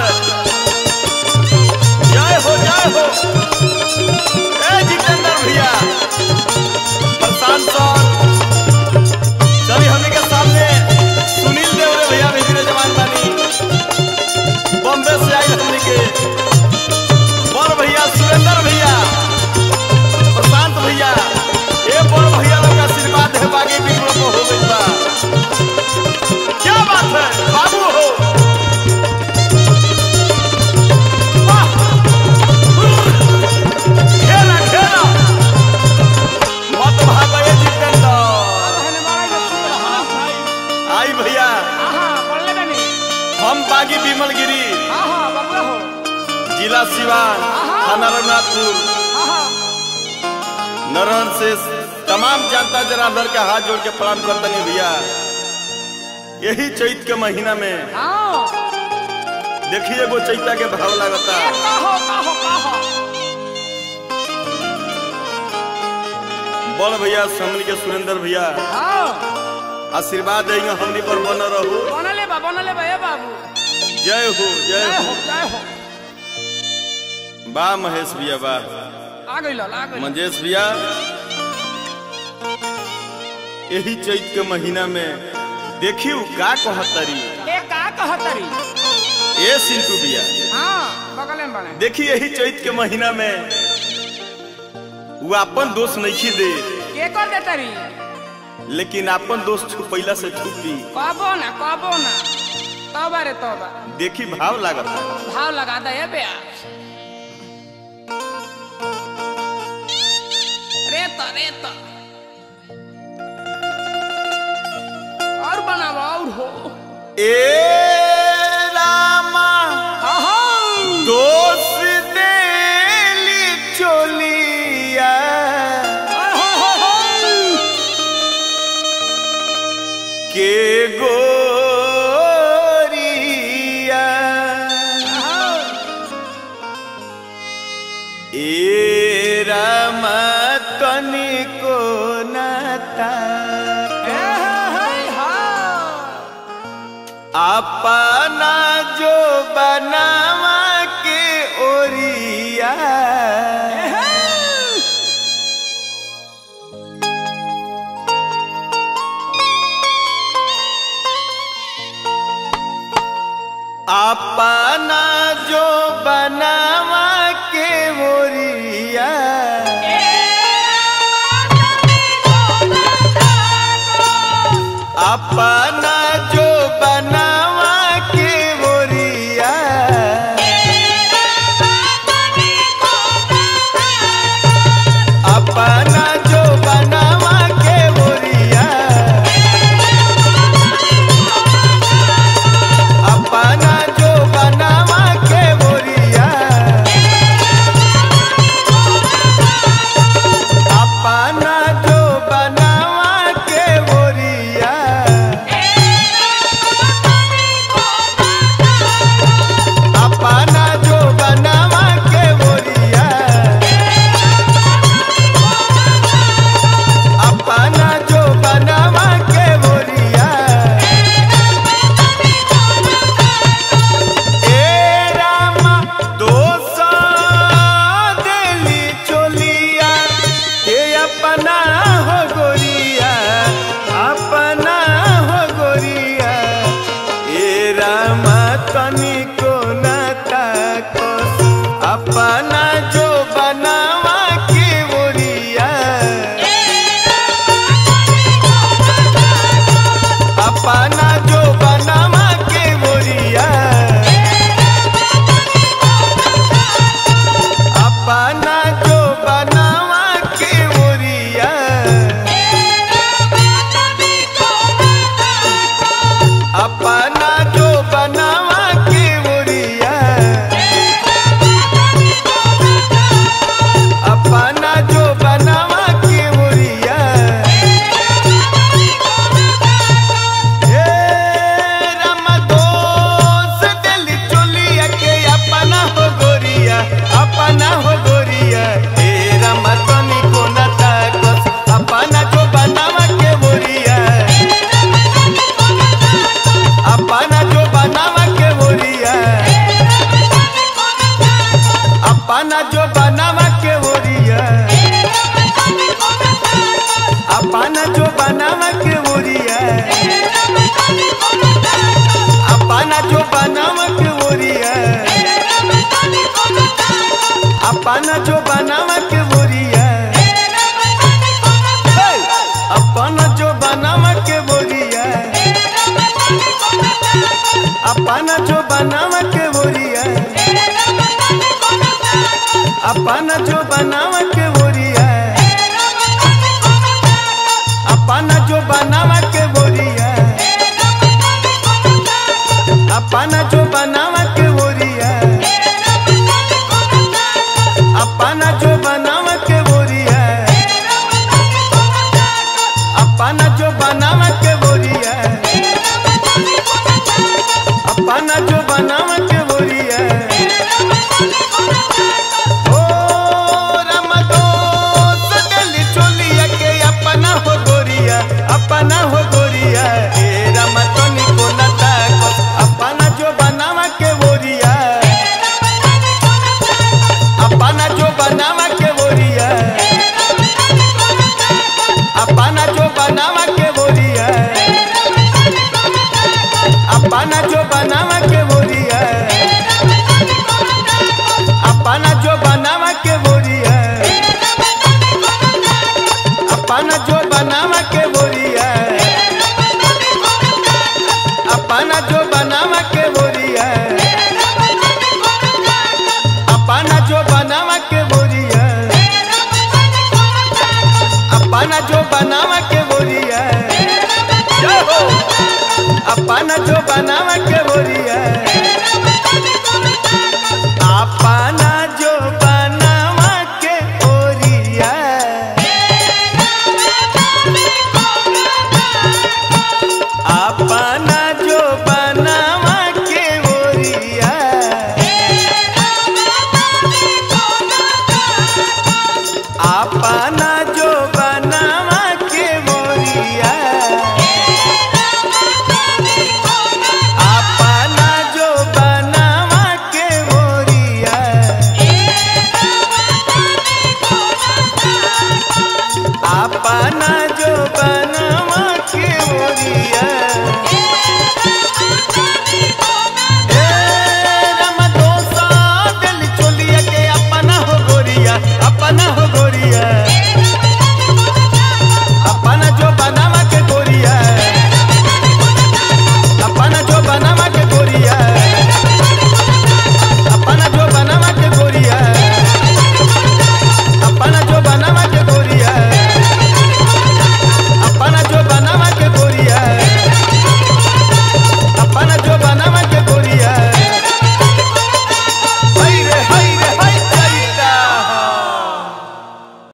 है जय हो जय हो ए जितेंद्र भैया प्रशांत सर चलिए हमने के सामने सुनील देवरे भैया भी मेरे जवान बानी बॉम्बे से आई हमने के बड़ भैया सुरेंद्र भैया प्रशांत भैया ए बड़ भैया लोग का आशीर्वाद है बागी बिगड़ो को हो गई बा क्या बात है बाबू हो वाह! खेला खेला मत भागो ये जितेंद्र आई भैया हम बागी विमल गिरी जिला सिवान थाना रघुनाथपुर नरहन से तमाम जनता जनार्दन के हाथ जोड़ के प्रणाम करतनी भैया यही चैत के महीना में देखिए एगो चैता के भाव लगता बड़ भैया समनी के सुरेंद्र भैया आशीर्वाद देंगे हमनी पर बन रहू जय हो जय हो बा महेश भैया बा मंजेश भैया यही चैत के महीना में देखियो का कहतरी ए सिंटू भैया देखी यही चैत के महीना में वो अपन दोस्त नहीं दे लेकिन अपन दोस्त छुपैला से छुपी कबो ना कबो ना तबा रे तबा देखी भाव लागत भाव लगा दे ये बे रेत रेत और बनावा और हो ए रामा दोस्त देली चोलिया के गोरिया ए रामा तनिको नाता अपना जो बनावा के ओरिया अपना जो बनावा के ओरिया अपना जो बनावा के ओरिया अपना जो बनावा के ओरिया अपना जो बनावा के ओरिया अपना जो बनावा के ओरिया अपना जो बनावा के ओरिया अपना जो बनावा के ओरिया ए रामा दोसा देली चोलिया के अपना हो गोरिया अपना हो गोरिया ए रामा तनिको ना ताकोस अपना जो बनावा के ओरिया अपना जो बनावा के ओरिया अपना जो बनावा के ओरिया अपना जो बनावा के ओरिया अपना जो बनावा के बोरिया हे! अपना जो बनावा के बोरिया अपना जो बनावा के बोरिया अपना जो बनावा के बोरिया अपना जो बनावा के बोरिया अपना जो बनावा के बोरिया अपना जो बनावा के बोरिया अपना जो बनावा के बोरिया अपना जो बनावा के बोरिया ओ रमदो सगली चोलिया के अपना हो गोरिया अपना हो गोरिया ए रमतनी को नता को अपना जो बनावा के बोरिया अपना जो बनावा के बोरिया अपना जो बनावा के बोरिया अपना जो बनावा के बोरिया अपना जो बनावा के बोरिया अपना जो बनावा के बोरिया अपना जो बनावा के बोरिया अपना जो बनावा के बोरिया अपना जो बनावा के बोरिया जय हो अपना जो बनावा के बोरिया अपना